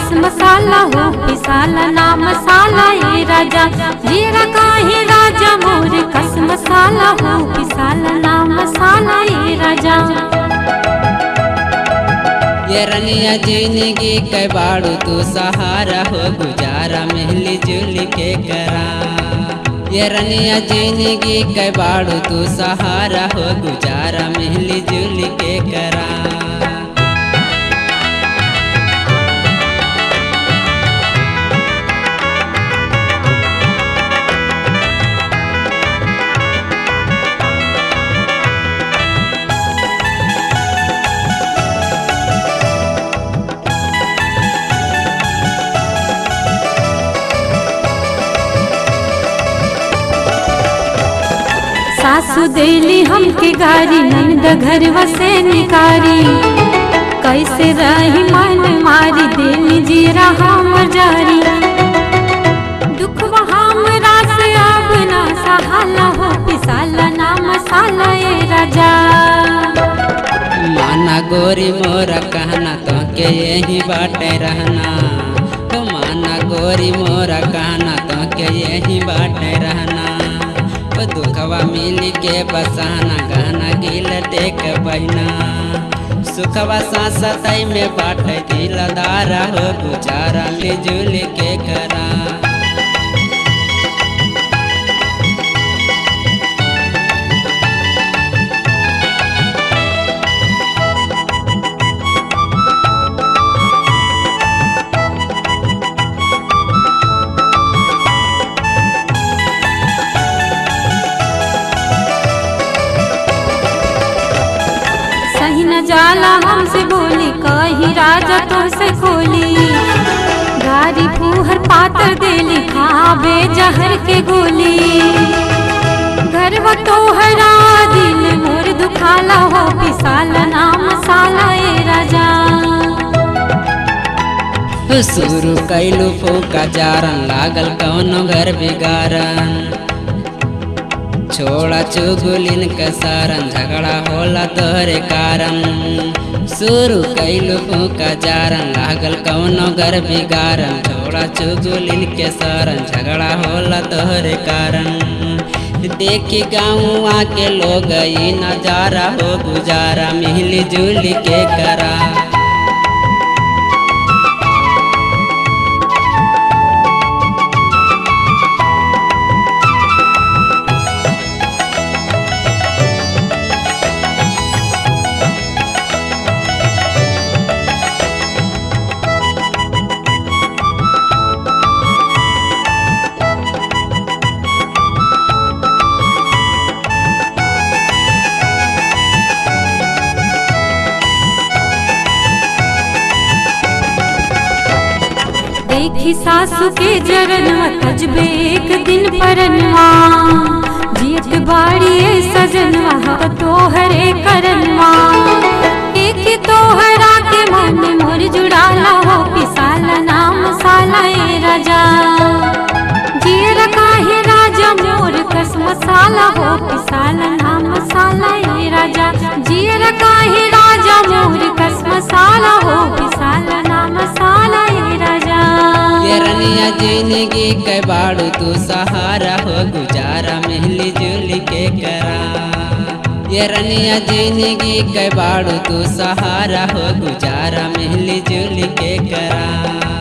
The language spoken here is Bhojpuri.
कस मसाला हो पिसाला ना मसाला ए राजा जीरा काहे राजा मोर कस मसाला हो पिसाला ना मसाला ए राजा ये रनिया जिंदगी के बाड़ू तू सहारा हो गुजारा मिली जुली के करा ये रनिया जिंदगी के बाड़ू तू सहारा हो गुजारा मिली जुली के करा सासु देली हमके गारी नंद घर वसे निकारी कैसे रही मन मारी देली जीरा हम जारी दुख हमरा से अब ना सहाला हो पिसाला ना मसाला ए राजा माना गोरी मोरा कहना तो के यही बाटे रहना तो माना गोरी मोरा कहना तो के यही बाटे रहना तो दुखवा मिली के बसाना गहना गिल टेक बहना सुखवा सांसतई में बाटे दिलदारा हो गुजारा मिलजुल के करा सही न जाला हमसे बोली कही राजा तुमसे खोली गारी फूहर पातर देली खावे जहर के गोली घर वो तोहरा दिल मोर दुखाला हो पिसाला ना मसाला ए राजा शुरू कैलू फूका जारन लागल कौनो घर बिगारन छोड़ा चुगुलिन के सारन झगड़ा होला तोहरे कारण शुरू कैलू फूका जारन लागल कौनो घर बिगारन छोड़ा चुगुलिन के सारन झगड़ा होला तोहरे कारण देखी गाँव के लोग ई नजारा हो गुजारा मिली जुली के करा देखी सासू के जरनवा तजबे एक दिन परनवा जियत बाड़ी ए सजनवा हव तोहरे करनवा एक तोहरा के मन मोर जुड़ाला हो पिसाला नाम साला ए राजा जीर काहे राजा मोर कस मसाला हो पिसाला नाम मसाला ए राजा जीर काहे राजा मोर कस मसाला हो पिसाला नाम मसाला ए राजा ये रनिया जिंदगी के बाड़ू तू सहारा हो गुजारा मिली जुली के करा ये रनिया जिंदगी के बाड़ू तू सहारा हो गुजारा मिली जुली के करा